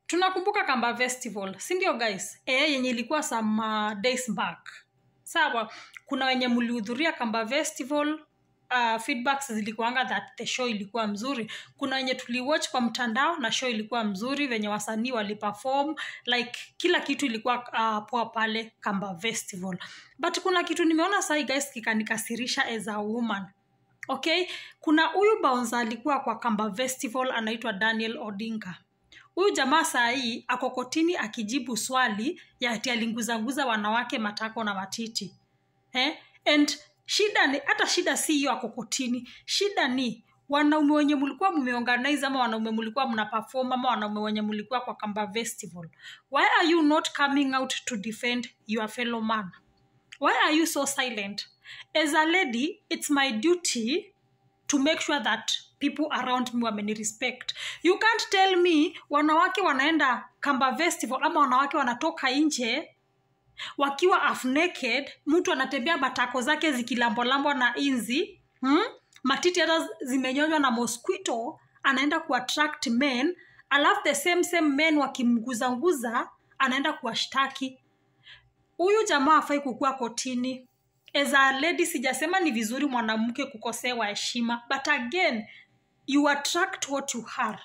tunakumbuka kamba festival si ndio guys e, yenye ilikuwa some uh, days back sawa kuna wenye mlihudhuria kamba festival uh, feedbacks zilikuanga that the show ilikuwa mzuri kuna wenye tuliwatch kwa mtandao na show ilikuwa mzuri venye wasanii waliperform like kila kitu ilikuwa uh, poa pale kamba festival but kuna kitu nimeona sahi guys kikanikasirisha as a woman okay kuna huyu baunza alikuwa kwa kamba festival anaitwa daniel odinga huyu jamaa saa hii ako kotini akijibu swali ya ati alinguzanguza wanawake matako na matiti eh? and shida ni hata shida si hiyo ako kotini shida ni wanaume wenye mlikuwa mmeorganize ama wanaume mlikuwa mna perform ama wanaume wenye mlikuwa kwa kamba festival why are you not coming out to defend your fellow man why are you so silent as a lady it's my duty to make sure that people around me wameni respect you can't tell me wanawake wanaenda kamba festival ama wanawake wanatoka nje wakiwa half naked mtu anatembea matako zake zikilambolambwa na inzi hmm? matiti hata zimenyonywa na mosquito anaenda kuattract men alafu the same same men wakimguzanguza anaenda kuwashtaki huyu jamaa afai kukuwa kotini as a lady sijasema ni vizuri mwanamke kukosewa heshima but again you attract what you are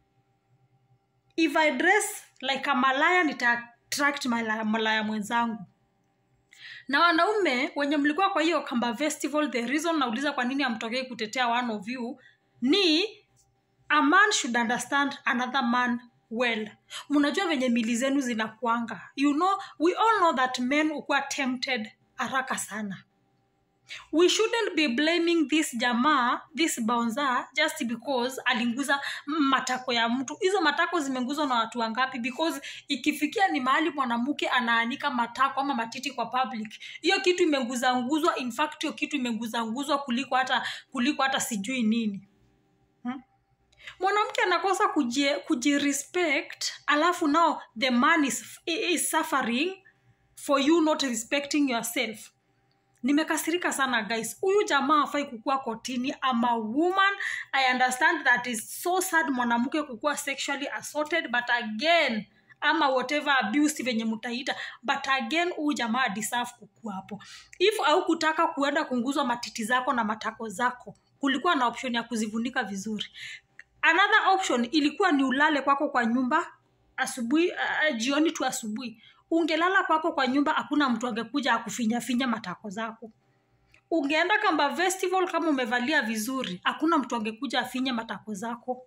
if i dress like a malaya nita attract malaya, malaya mwenzangu na wanaume wenye mlikuwa kwa hiyo kamba festival the reason nauliza kwa nini amtokei kutetea one of you ni a man should understand another man well mnajua venye mili zenu zinakuanga you know we all know that men ukuwa tempted haraka sana we shouldn't be blaming this jamaa this bouncer just because alinguza matako ya mtu hizo matako zimenguzwa na watu wangapi because ikifikia ni mahali mwanamke anaanika matako ama matiti kwa public hiyo kitu imenguzanguzwa in fact hiyo kitu imenguzanguzwa kuliko hata kuliko hata sijui nini hmm? mwanamke anakosa kujirespect alafu now the man is, is suffering for you not respecting yourself nimekasirika sana guys huyu jamaa afai kukuwa kotini ama woman i understand that is so sad mwanamke kukuwa sexually assaulted but again ama whatever abuse venye mtaita but again huyu jamaa deserve kukuwa hapo if au kutaka kuenda kunguzwa matiti zako na matako zako kulikuwa na option ya kuzivunika vizuri another option ilikuwa ni ulale kwako kwa nyumba asubuhi uh, jioni tu asubuhi ungelala kwako kwa nyumba hakuna mtu angekuja akufinyafinya matako zako ungeenda kamba festival kama umevalia vizuri hakuna mtu angekuja afinye matako zako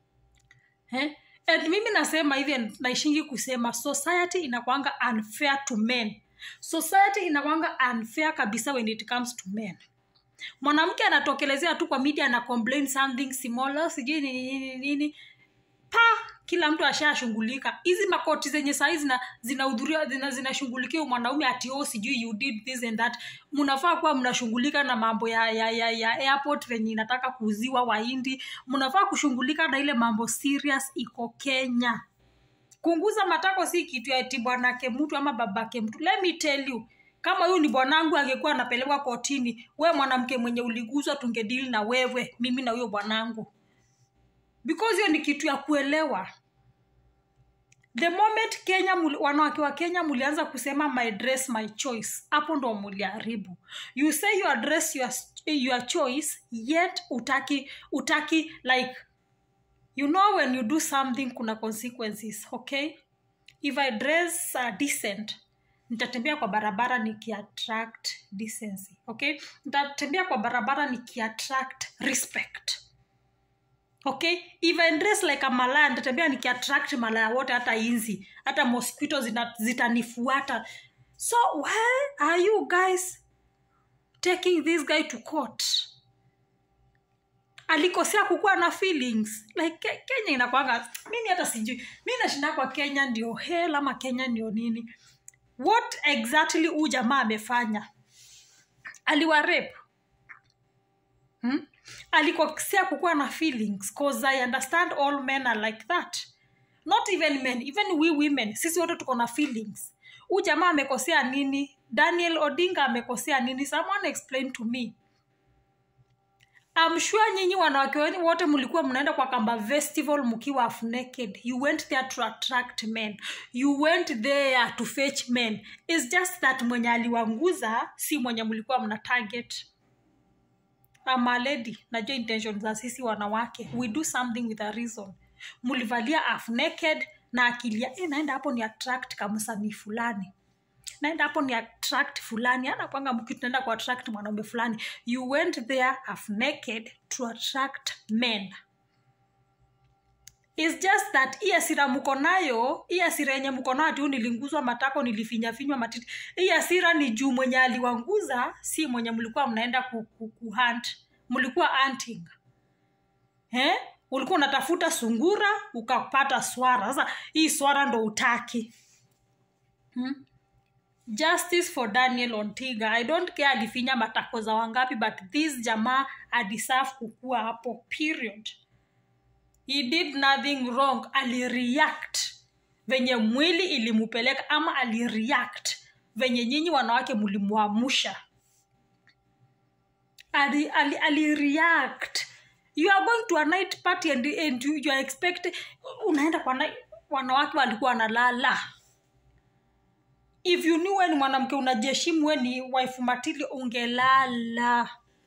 eh? and mimi nasema hivi naishingi kusema society inakwanga unfair to men society inakwanga unfair kabisa when it comes to men mwanamke anatokelezea tu kwa media ana complain something similar sijui nini nini nini pa kila mtu ashashughulika hizi makoti zenye sahii zinahudhuria zina zinashughulikia zina mwanaume ati oh sijui you did this and that mnafaa kuwa mnashughulika na mambo ya, ya, ya, ya airport venye inataka kuuziwa wahindi mnafaa kushughulika na ile mambo serious iko kenya kunguza matako si kitu ya ati bwanake mtu ama babake mtu let me tell you kama huyu ni bwanangu angekuwa anapelekwa kotini we mwanamke mwenye uliguzwa tungedili na wewe mimi na huyo bwanangu because hiyo ni kitu ya kuelewa the moment kenya wanawake wa kenya mulianza kusema my dress my choice hapo ndo muliharibu you say your dress your, your choice yet utaki utaki like you know when you do something kuna consequences okay if i dress uh, decent nitatembea kwa barabara nikiattract decency okay nitatembea kwa barabara nikiattract respect okay if I dress like a malaya nitatembea nikiattract malaya wote hata inzi hata mosquito zitanifuata so why are you guys taking this guy to court alikosea kukuwa na feelings like ke, kenya inakwanga mimi hata sijui mi nashinda kwa kenya ndio hell ama kenya ndio nini what exactly huu jamaa amefanya aliwarep hmm? alikosea kukuwa na feelings cause i understand all men are like that not even men even we women sisi wote tuko na feelings huu jamaa amekosea nini daniel odinga amekosea nini someone explain to me I'm sure nyinyi wanawake wen- wote mlikuwa mnaenda kwa kamba festival mkiwa half naked you went there to attract men you went there to fetch men It's just that mwenye aliwanguza si mwenye mlikuwa mna target ama lady najua intention za sisi wanawake we do something with a reason mlivalia half naked na akilia e, naenda hapo ni attract kamsanii fulani naenda hapo ni attract fulani anapanga mki tunaenda ku attract mwanaume fulani you went there half naked to attract men It's just that hii asira mko nayo hii asira yenye mko nayo ati "Oh, nilinguzwa matako nilifinyafinywa matiti hii asira ni juu mwenye aliwanguza si mwenye mlikuwa mnaenda ku, ku, ku hunt mlikuwa hunting eh? ulikuwa unatafuta sungura ukapata swara sasa hii swara ndo utaki hmm? justice for daniel ontiga i don't care alifinya matako za wangapi but this jamaa adeserve kukua hapo period he did nothing wrong alireact venye mwili ilimupeleka ama alireact venye nyinyi wanawake mlimwamusha ali, ali, alireact you are going to a night party and, and you, you are expect unaenda kwa night, wanawake walikuwa wanalala if you knew we ni mwanamke unajiheshimu we ni wife matili ungelala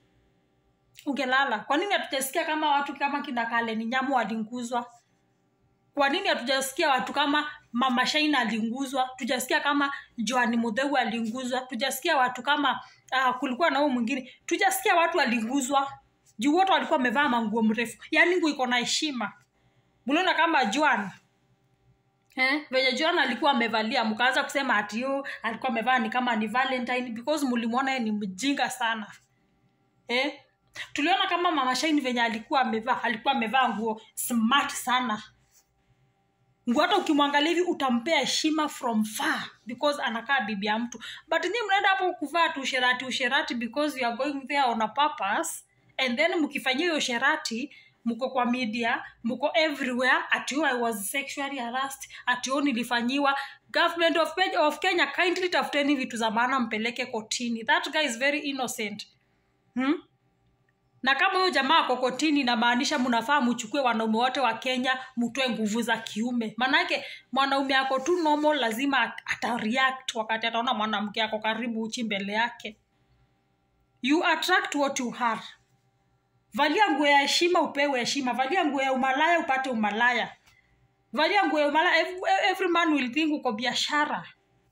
ungelala kwa nini hatujasikia kama watu kama kina kaleni nyamu walinguzwa kwa nini hatujasikia watu kama mama shaina alinguzwa tujasikia kama joani mudheu alinguzwa tujasikia watu kama uh, kulikuwa na huu mwingine tujasikia watu walinguzwa juu wote walikuwa wamevaa manguo mrefu yaani nguo iko na heshima mliona kama joan Eh, venye Joan alikuwa amevalia mkaanza kusema ati yo alikuwa amevaa ni kama ni Valentine because mlimwona yeye ni mjinga sana. Eh? Tuliona kama Mama Shine venye alikuwa amevaa, alikuwa amevaa nguo smart sana. Nguo hata ukimwangalia hivi utampea heshima from far because anakaa bibi ya mtu. But ni mnaenda hapo kuvaa tu usherati usherati because you are going there on a purpose and then mkifanyia hiyo usherati mko kwa media mko everywhere ati oh, I was sexually harassed ati oh, nilifanyiwa government of, Kenya- of Kenya kindly tafuteni vitu za maana mpeleke kotini that guy is very innocent hmm? na kama huyo jamaa ako kotini inamaanisha mnafaa mchukue wanaume wote wa kenya mtoe nguvu za kiume maanake mwanaume ako tu normal lazima atareact wakati ataona mwanamke ako karibu uchi mbele yake you attract what you are valia nguo ya heshima upewe heshima valia nguo ya umalaya upate umalaya valia nguo ya umalaya every, every man will think uko biashara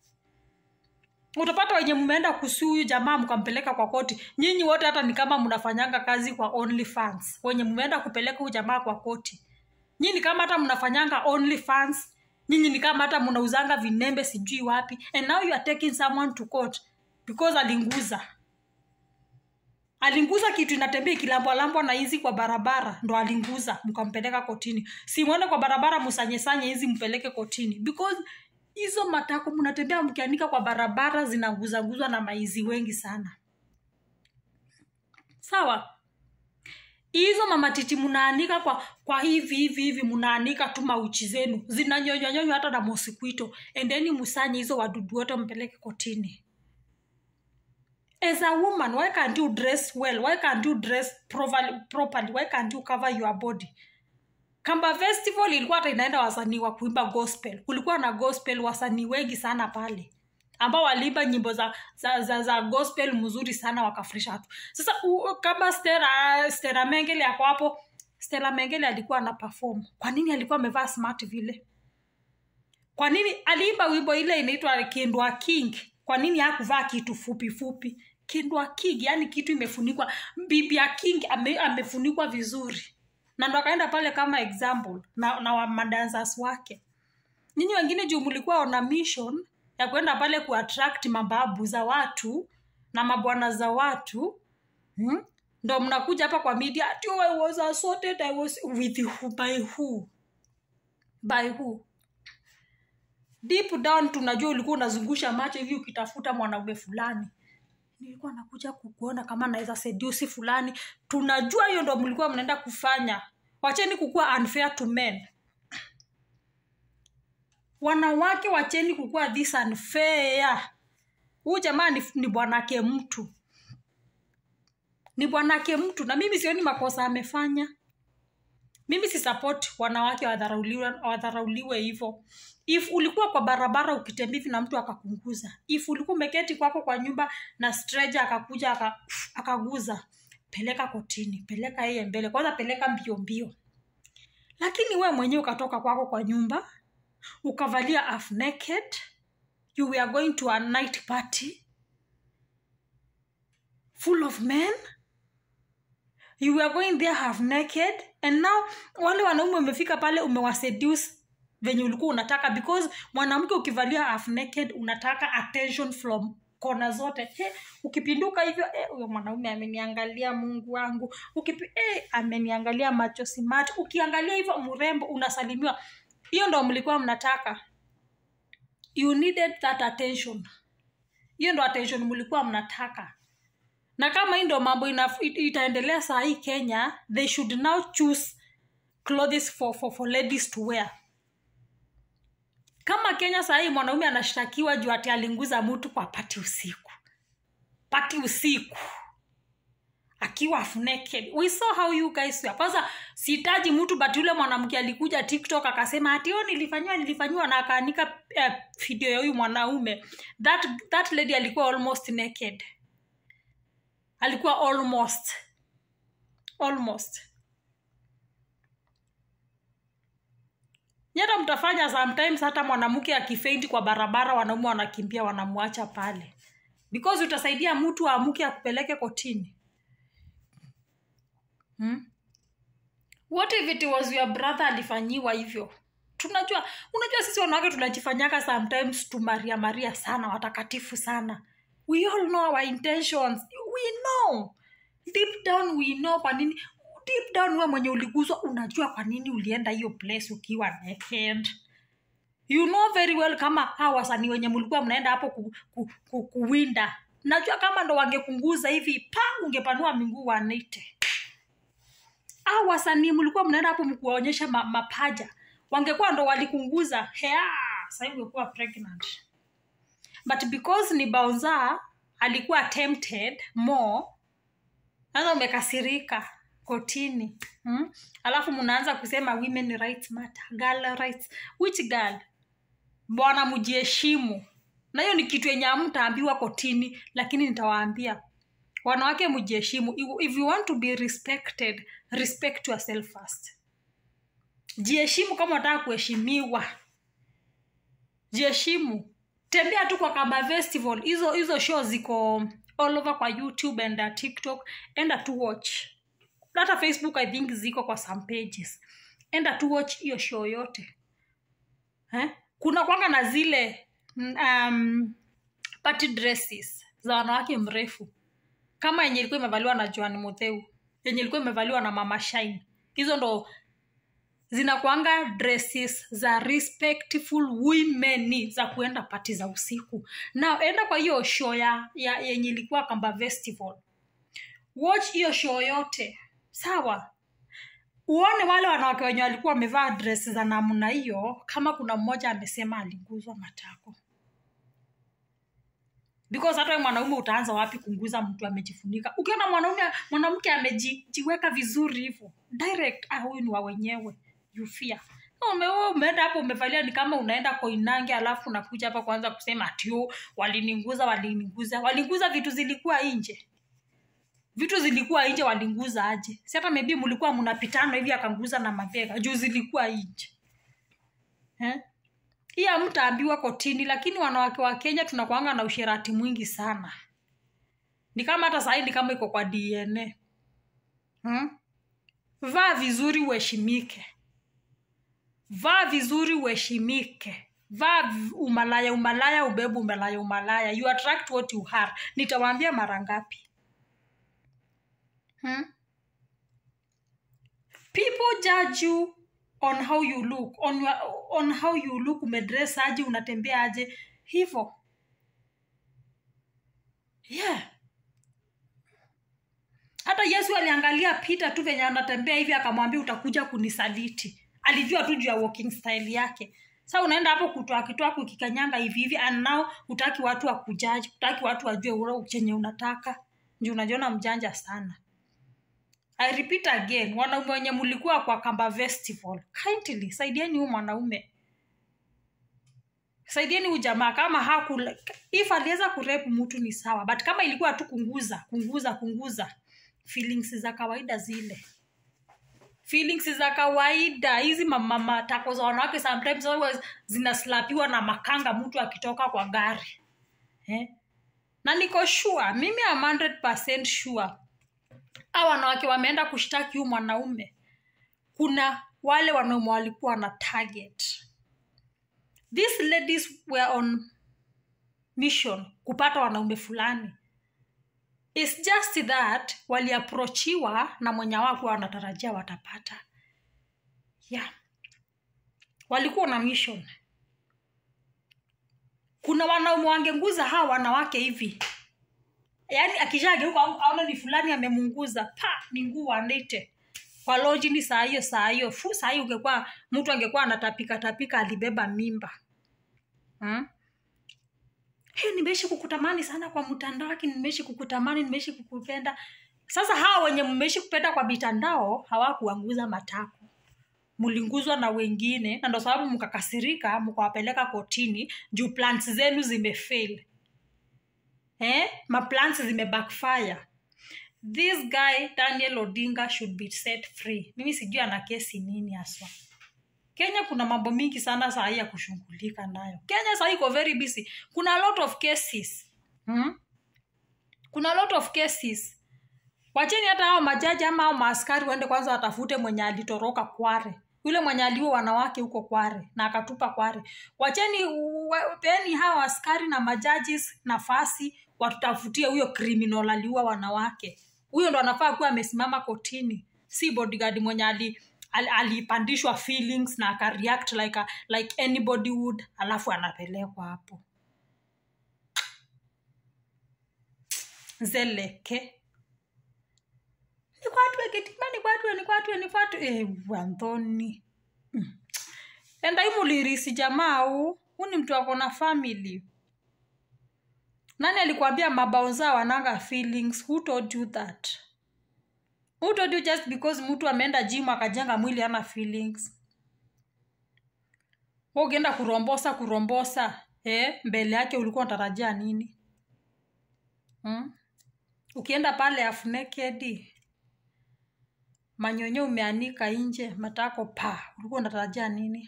utapata wenye mmeenda kusuu huyu jamaa mkampeleka kwa koti nyinyi wote hata ni kama mnafanyanga kazi kwa only fans wenye mmeenda kupeleka huyu jamaa kwa koti nyinyi ni kama hata mnafanyanga only fans nyinyi ni kama hata mnauzanga vinembe sijui wapi and now you are taking someone to court because alinguza alinguza kitu inatembea ikilambwalambwa na hizi kwa barabara ndo alinguza mkampeleka kotini simwende kwa barabara msanyesanye hizi mpeleke kotini because hizo matako mnatembea mkianika kwa barabara zinaguzaguzwa na maizi wengi sana sawa hizo mamatiti mnaanika kwa kwa hivi hivi hivi mnaanika tu mauchi zenu zinanyonywanyonywa hata na mosikuito endeni musanye hizo wadudu wote mpeleke kotini as a woman why can't you dress well why can't you dress properly, properly? why can't you cover your body kamba festival ilikuwa hata inaenda wasanii wa kuimba gospel kulikuwa na gospel wasanii wengi sana pale ambao waliimba nyimbo za, za, za, za gospel mzuri sana wakafurisha watu sasa u, kama stera stera mengele ako hapo stera mengele alikuwa ana perform kwa nini alikuwa amevaa smart vile kwa nini aliimba wimbo ile inaitwa kindwa king kwa nini hakuvaa kitu fupi fupi kindwa king yani kitu imefunikwa bibi ya king ame, amefunikwa vizuri na ndo akaenda pale kama example na, na wa- madancers wake nyinyi wengine juu mlikuwa ona mission ya kwenda pale kuattract mababu za watu na mabwana za watu hmm? ndo mnakuja hapa kwa media ati oh, I was assaulted, I was with who, by who by who deep down tunajua ulikuwa unazungusha macho hivi ukitafuta mwanaume fulani nilikuwa nakuja kukuona kama naweza sedusi fulani tunajua hiyo ndo mlikuwa mnaenda kufanya wacheni kukuwa unfair to men wanawake wacheni kukuwa this unfair huu jamaa ni, ni bwanake mtu ni bwanake mtu na mimi sioni makosa amefanya mimi si support wanawake wadharauliwe wadharauliwe hivyo if ulikuwa kwa barabara ukitembea hivi na mtu akakunguza if ulikuwa umeketi kwako kwa nyumba na stranger akakuja aka- akaguza peleka kotini peleka yeye mbele kwanza peleka mbio mbio lakini we mwenyewe ukatoka kwako kwa nyumba ukavalia half naked you were going to a night party full of men you were going there half naked and now wale wanaume umefika pale umewaseduce venye ulikuwa unataka because mwanamke ukivalia half naked unataka attention from kona zote he, ukipinduka hivyo eh, huyo mwanaume ameniangalia mungu wangu Ukipi, eh, ameniangalia macho si macho ukiangalia hivyo mrembo unasalimiwa hiyo ndo mlikuwa mnataka you needed that attention hiyo ndo attention mlikuwa mnataka na kama hii ndo mambo ina- it- itaendelea saa hii kenya they should now choose clothes for, for, for ladies to wear kama kenya saa hii mwanaume anashtakiwa juu ati alinguza mtu kwa pati usiku pati usiku akiwa half naked we saw how you guys were kwanza sihitaji mtu but yule mwanamke alikuja tiktok akasema ati o nilifanyiwa nilifanyiwa na akaanika uh, video ya huyu mwanaume that, that lady alikuwa almost naked alikuwa almost almost nyata mtafanya sometimes hata mwanamke akifeint kwa barabara wanaume wanakimbia wanamwacha pale because utasaidia mtu aamuke akupeleke kotini hmm? what if it was your brother alifanyiwa hivyo tunajua unajua sisi wanawake tunajifanyaka sometimes tumaria maria sana watakatifu sana we all know our intentions we know deep down we know kwa nini deep down we mwenye uliguzwa unajua kwa nini ulienda hiyo place ukiwa naked you know very well kama hawa wasanii wenye mlikuwa mnaenda hapo ku, ku, ku, kuwinda najua kama ndo wangekunguza hivi pa ungepanua minguu wanite au wasanii mlikuwa mnaenda hapo mkuwaonyesha ma, mapaja wangekuwa ndo walikunguza hea sahii ungekuwa pregnant but because ni baunza alikuwa tempted more sasa umekasirika kotini hmm? alafu mnaanza kusema women rights matter girl rights which girl bwana mjiheshimu na hiyo ni kitu yenye amtaambiwa kotini lakini nitawaambia wanawake mjiheshimu if you want to be respected respect yourself first jiheshimu kama unataka kuheshimiwa jiheshimu tembea tu kwa kamba festival hizo hizo show ziko all over kwa youtube and uh, tiktok enda tu watch hata facebook i think ziko kwa some pages enda tu watch hiyo show yote eh? kuna kwanga na zile um, party dresses za wanawake mrefu kama yenye ilikuwa imevaliwa na joan mutheu yenye ilikuwa imevaliwa na mama shine hizo ndo zinakwanga dresses za respectful women za kuenda pati za usiku na enda kwa hiyo show ya, ya yenye ilikuwa kamba festival watch hiyo show yote sawa uone wale wanawake wenye walikuwa wamevaa dress za namna hiyo kama kuna mmoja amesema aliguzwa matako because hata wewe mwanaume utaanza wapi kunguza mtu amejifunika ukiona mwanaume mwanamke amejiweka vizuri hivyo direct ah huyu ni wa wenyewe you fear ume, wewe umeenda hapo umevalia ni kama unaenda koinange alafu unakuja hapa kwanza kusema atio walininguza walininguza walinguza vitu zilikuwa nje vitu zilikuwa nje walinguza aje si hata maybe mlikuwa mnapitana hivi akanguza na mabega juu zilikuwa nje eh? hii hamtaambiwa kotini lakini wanawake wa kenya tunakwanga na usherati mwingi sana ni kama hata sahii ni kama iko kwa dna hmm? vaa vizuri uheshimike vaa vizuri uheshimike vaa v- umalaya umalaya ubebu umalaya umalaya you attract what you are nitawaambia mara ngapi hmm? people judge you on how you look on, your, on how you look umedress aje unatembea aje hivo yeah hata yesu aliangalia pita tu venye anatembea hivi akamwambia utakuja kunisaliti alijua tu juu ya walking style yake sa unaenda hapo kutoa kitwako ukikanyanga hivi hivi and now utaki watu wakujaji utaki watu wajue ule chenye unataka nju unajiona mjanja sana i repeat again wanaume wenye mlikuwa kwa kamba festival kindly saidieni huu mwanaume saidieni huu jamaa kama haku if aliweza kurep mtu ni sawa but kama ilikuwa tu kunguza kunguza kunguza feelings za kawaida zile feelings za kawaida hizi mamatako za wanawake sometimes huwa zinaslapiwa na makanga mtu akitoka kwa gari eh? na niko sure mimi am 100% sure a wanawake wameenda kushtaki huu mwanaume kuna wale wanaume walikuwa na target these ladies were on mission kupata wanaume fulani It's just that waliaprochiwa na mwenye wakuwa wanatarajia watapata yeah walikuwa na mission kuna wanaume wangenguza hawa wanawake hivi yaani akishageuka aona ni fulani amemunguza pa ni nguu andite kwa loji ni saa hiyo saa hiyo fu saa hiyo ungekuwa mtu angekuwa anatapika tapika alibeba mimba hmm? hey, nimeishi kukutamani sana kwa mtandao aki nimeishi kukutamani nimeishi kukupenda sasa hawa wenye mmeishi kupenda kwa mitandao hawakuanguza matako mlinguzwa na wengine na ndo sababu mkakasirika mkawapeleka kotini juu plans zenu zimefail eh? maplans zimebackfire this guy daniel odinga should be set free mimi sijui ana kesi nini haswa kenya kuna mambo mingi sana sahii ya kushughulika nayo kenya sahii iko very busy kuna a lot of cases hmm? kuna a lot of cases wacheni hata hao majaji ama hao maaskari waende kwanza watafute mwenye alitoroka kware yule mwenye aliua wanawake huko kware na akatupa kware wacheni peni hawa askari na majajis nafasi watutafutie huyo criminal aliua wanawake huyo ndo anafaa kuwa amesimama kotini si bodyguard mwenye ali alipandishwa ali feelings na akareact like, a, like anybody would alafu anapelekwa hapo zeleke nikwatwe kitima nikwatwe nikwatwe nikwatwe eh, wanthoni mm. enda imulirisi jamaa huu huu ni mtu ako na family nani alikwambia mabao zao wananga feelings who told you that who told you just because mtu ameenda gym akajenga mwili ana feelings Wewe ukienda kurombosa kurombosa eh, mbele yake ulikuwa unatarajia nini hmm? ukienda pale half naked manyonyo umeanika nje matako pa ulikuwa unatarajia nini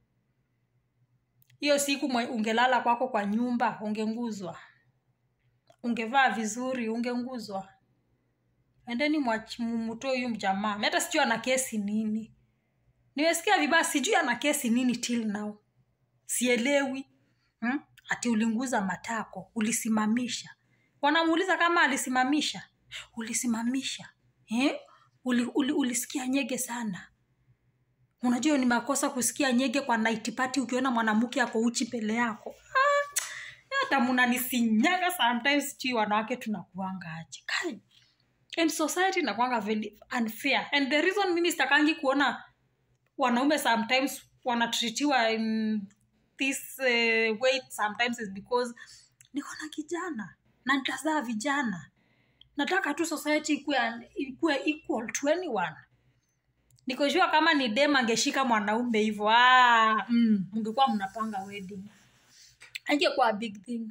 hiyo siku mwe- ungelala kwako kwa nyumba ungenguzwa ungevaa vizuri ungenguzwa endeni mwach- mumutoe huyu mjamaa Mi hata sijui ana kesi nini nimesikia vibaya sijui ana kesi nini till now sielewi hmm? ati ulinguza matako ulisimamisha wanamuuliza kama alisimamisha ulisimamisha eh? uli, uli, ulisikia nyege sana unajua hiyo ni makosa kusikia nyege kwa night party ukiona mwanamke ako uchi pele yako Ah, hata mnanisinyaga sometimes sijui wanawake tunakuanga aje Kai. and society inakuanga very unfair and the reason mimi sitakangi kuona wanaume sometimes wanatritiwa in this uh, way sometimes is because niko na kijana na nitazaa vijana nataka tu society ikuwe ikuwe equal to anyone nikojua kama ni dem angeshika mwanaume hivyo ah, mm, mngekuwa mnapanga wedding angekuwa big thing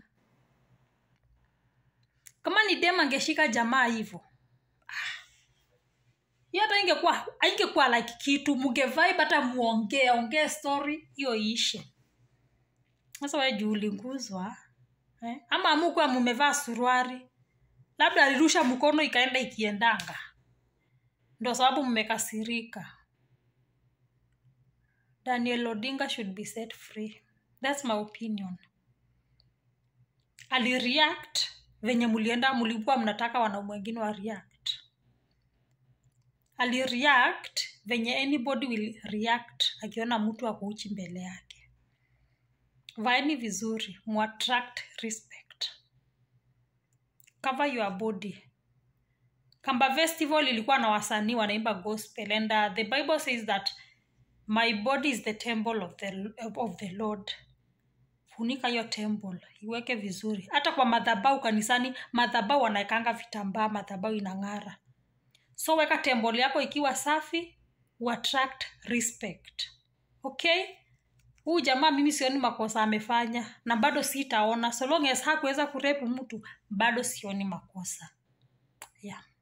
kama ni dem angeshika jamaa hivyo hiyo hata ingekuwa haingekuwa like kitu mngevibe hata muongee ongee story hiyo iishe sasa wewe juu ulinguzwa eh? ama amukuwa mumevaa suruari labda alirusha mkono ikaenda ikiendanga ndo sababu mmekasirika daniel odinga should be set free thats my opinion alireact venye mulienda mulikuwa mnataka wanaume wengine wa react alireact venye anybody will react akiona mtu akuuchi mbele yake vaeni vizuri muattract respect cover your body kamba festival ilikuwa na wasanii wanaimba gospel and uh, the bible says that my body is the temple of the, of the lord funika hiyo temple iweke vizuri hata kwa madhabau kanisani madhabau wanaekanga vitambaa madhabau inang'ara so weka tembol yako ikiwa safi uattract respect okay huu jamaa mimi sioni makosa amefanya na bado sitaona so long as hakuweza kurepu mtu bado sioni makosa yeah